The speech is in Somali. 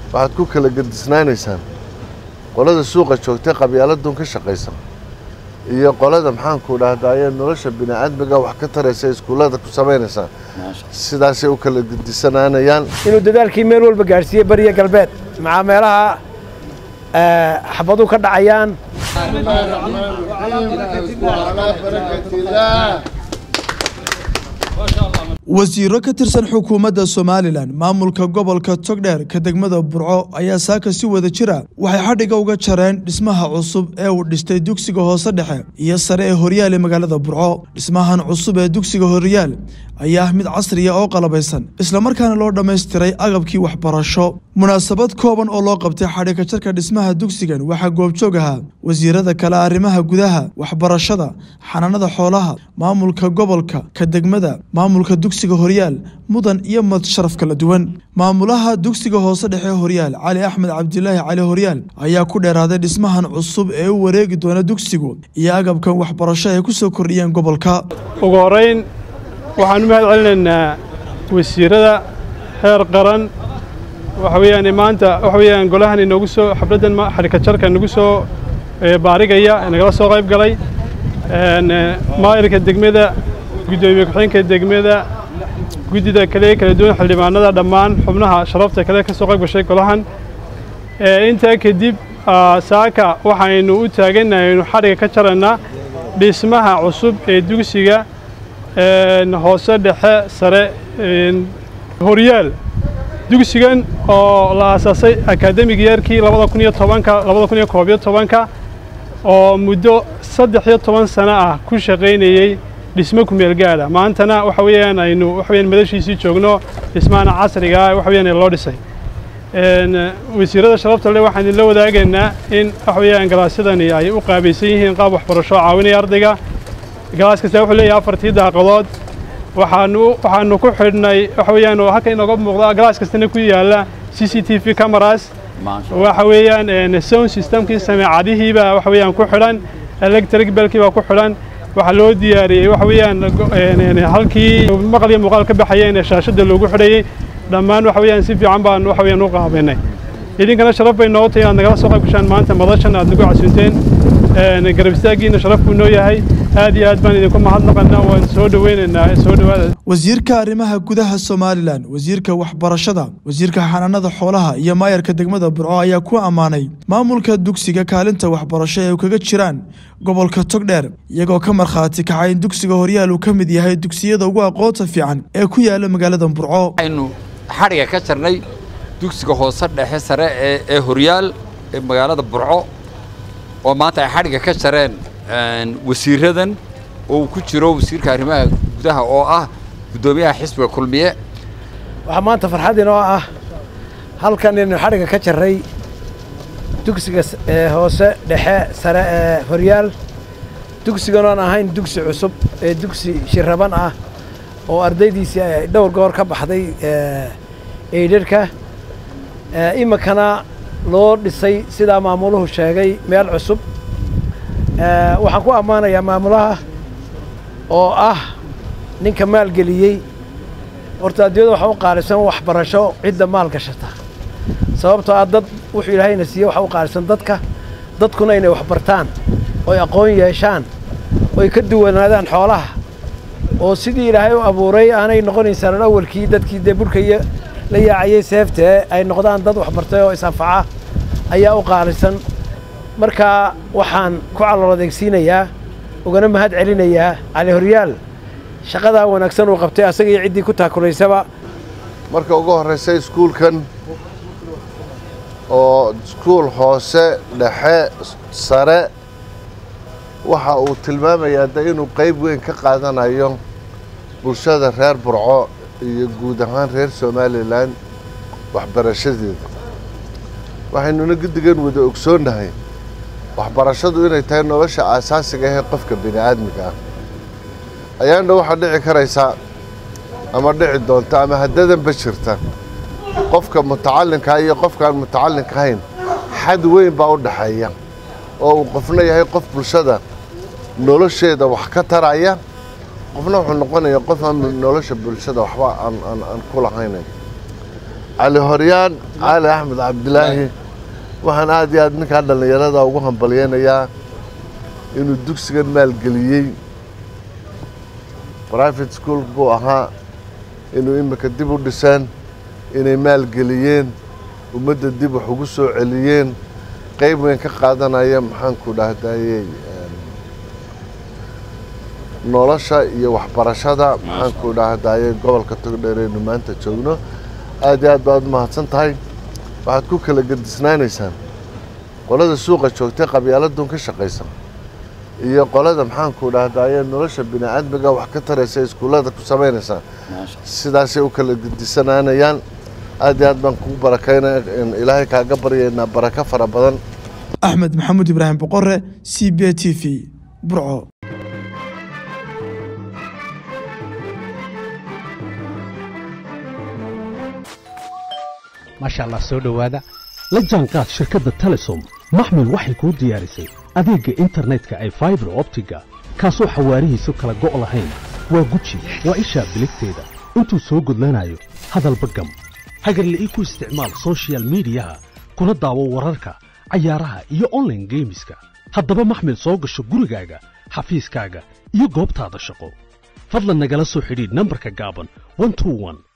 waxaad ku kala gedisnaanaysaan qolada suuqa joogtay qabyaaladun ka shaqaysa iyo qolada maxaanku dhahdaye nolosha bini'aadmiga wax ka taraysa iskuullada ku samaynaysaan sidaasay u kala gedisanaanayaan inuu dadaalkii meel walba gaadhsiiyey bariya galbeed maxaa meelaha xabadu ka dhacayaan wasiiro ka tirsan xukuumadda somalilan maamulka gobolka togdheer ka degmada burco ayaa saaka si wada jira waxay xadhiga uga jareen dhismaha cusub ee uu dhistay dugsiga hoose dhexe iyo sare ee horyaal ee magaalada burco dhismahan cusub ee dugsiga horyaal ayaa ah mid casriya oo qalabaysan islamarkaana loo dhammaystiray agabkii waxbarasho munaasabad kooban oo loo qabtay xadhiga jarka dhismaha dugsigan waxaa goobjoog ahaa wasiirada kale arrimaha gudaha waxbarashada xanaanada xoolaha maamulka gobolka ka degmada maamulka dugsiga horyaal mudan iyo mad sharaf kala duwan maamulaha dugsiga hoose dhexe horyaal cali axmed cabdilaahi cali horyaal ayaa ku dheeraaday dhismahan cusub ee u wareegi doona dugsigu iyo agabkan waxbarasho ay ku soo kordhiyeen gobolka ugu horeyn waxaan u mahad celinaynaa wasiirada heer qaran waxa weeyaan maanta waxa weeyaan golahan inoogu soo xafladdan xadhika jarka inagu soo baarigaya nagala soo qayb galay maayirka degmada guddoomiye ku-xigeenka degmada guddida kale kala duwan xildhibaanada dhammaan xubnaha sharafta kale ka soo qayb gashay golahan intaa kadib saaka waxaynu u taagannahay aynu xadhiga ka jaraynaa dhismaha cusub ee dugsiga hoose dhexe sare horyaal dugsigan oo la aasaasay akademig yeerkii labada kun iyo tobanka labada kun iyo koob iyo tobanka oo muddo saddex iyo toban sano ah ku shaqaynayey dhismo kumeel gaadha maantana waxa weeyaan aynu waxa weeyaan madashiisii joogno dhismahana casriga ah waxa weeyaan loo dhisay wasiirada sharafta leh waxaan idinla wadaagaynaa in waxa weeyaan galaasyadani ay u qaabaysan yihiin qaab waxbarasho caawinaya ardayga galaas kasta wuxuu leeyahay afartii daaqadood waxaanu waxaanu ku xidhnay waxa weeyaan oo halka inooga muuqda galaas kastana ku yaalla c c t v cameras waxa weeyaan sound systemkii sameecadihiiba waxa weeyaan ku xidhan electric belkii baa ku xidhan waxaa loo diyaariyey waxa weeyaan halkii maqal iyo muuqaal ka baxayeen ee shaashadda loogu xidhayey dhammaan waxa weeyaan si fiican baan waxa weeyaan u qaabaynay idinkana sharaf bay noo tahay inaad nagala soo qayb gashaan maanta madashan aad nagu casuunteen garab istaaggiina sharaf buu noo yahay aad iyo aad baan idinku mahadnaqanaa waan soo dhoweynaynaa soo dhowaada wasiirka arrimaha gudaha somalilan wasiirka waxbarashada wasiirka xanaanada xoolaha iyo maayarka degmada burco ayaa ku ammaanay maamulka dugsiga kaalinta waxbarasho ee u kaga jiraan gobolka togdheer iyagoo ka markhaati kacay in dugsiga horyaal uu ka mid yahay dugsiyada ugu aqoonta fiican ee ku yaala magaalada burco waxaynu xadhiga ka jarnay dugsiga hoose dhexe sare ee horyaal ee magaalada burco oo maanta ay xadhiga ka jareen wasiiradan oo uu ku jiro wasiirka arrimaha gudaha oo ah guddoomiyaha xisbiga kulmiye waxaa maanta farxad inoo ah halkan inaynu xadhiga ka jarray dugsiga hoose dhexe sare ee horyaal dugsigan oon ahayn dugsi cusub ee dugsi shiraban ah oo ardaydiisii ay dhowr goor ka baxday eydharhka iminkana loo dhisay sidaa maamuluhu sheegay meel cusub waxaan ku ammaanayaa maamulaha oo ah ninka maalgeliyey horta adduunyada waxa u qaalisan waxbarasho cidda maal gashata sababtoo ah dad wuxuu ilaahayna siiye waxa u qaalisan dadka dadkuna inay waxbartaan oy aqoon yeeshaan oy ka duwanaadaan xoolaha oo sidii ilaahay u abuuray aanay noqonayn sanan awalkii dadkii dee burhkaiyo la yaacayey seeftee ay noqdaan dad waxbartay oo is-anfaca ayaa u qaalisan markaa waxaan ku calool adeegsiinayaa ugana mahad celinayaa cali horyaal shaqadaa wanaagsan uu qabtay asaga iyo ciddii ku taakulaysaba marka ugu horraysa iskuulkan oo iskuul hoose dhexe sare waxa uu tilmaamayaa de inuu qayb weyn ka qaadanayo bulshada reer burco iyo guud ahaan reer somalilan waxbarashadeeda waxaynuna guddigan wada ogsoonnahay waxbarashadu inay tahay nolosha aasaasiga ahee qofka bini aadmiga ah ayaandha waxaa dhici karaysaa ama dhici doonta ama haddadanba jirta qofka mutacallinkaa iyo qofkaan mutacallinka ahayn xad weyn baa u dhaxeeya oo uu qofna yahay qof bulshada nolosheeda wax ka taraya qofna wuxuu noqonayaa qof aan nolosha bulshada waxba aan aan aan ku lahaynayn cali horyaan cali axmed cabdilaahi waxaan aad iyo aad ninkaa dhallinyarada ugu hambalyeynayaa inuu dugsigan maalgeliyey private school buu ahaa inuu imika dib u dhiseen inay maalgeliyeen ummadda dib wax ugu soo celiyeen qayb weyn ka qaadanaya maxaanku dhahdayey nolosha iyo waxbarashada maxaanku dhahdayey gobolka togdheer aynu maanta joogno aad iyo aad baad u mahadsan tahay waxaad ku kala gedisnaanaysaan qolada suuqa joogtay qabyaaladun ka shaqaysa iyo qolada maxaanku dhahdaye nolosha bini aadmiga wax ka taraysa iskuullada ku samaynaysaa sidaasay u kala gedisanaanayaan aad iyo aad baan kugu barakaynaya ilaahay kaaga baryaynaa barako fara badan axmed maxamuud ibraahim boqore c b t v burco maasha allah soo dhowaada la jaanqaad shirkadda telesom maxmil waxay kuu diyaarisay adeegga internetka ay faibar optiga kaasoo xawaarihiisu kala go' lahayn waa guji waa ishaa biligteeda intuu soo gudlanayo hadalba gam hagarla'ii ku isticmaal soshiyal miidiyaha kuna daawo wararka cayaaraha iyo onlaine geemiska haddaba maxmil soo gasho gurigaaga xafiiskaaga iyo goobtaada shaqo fadlan nagala soo xidhiidh nambarka gaaban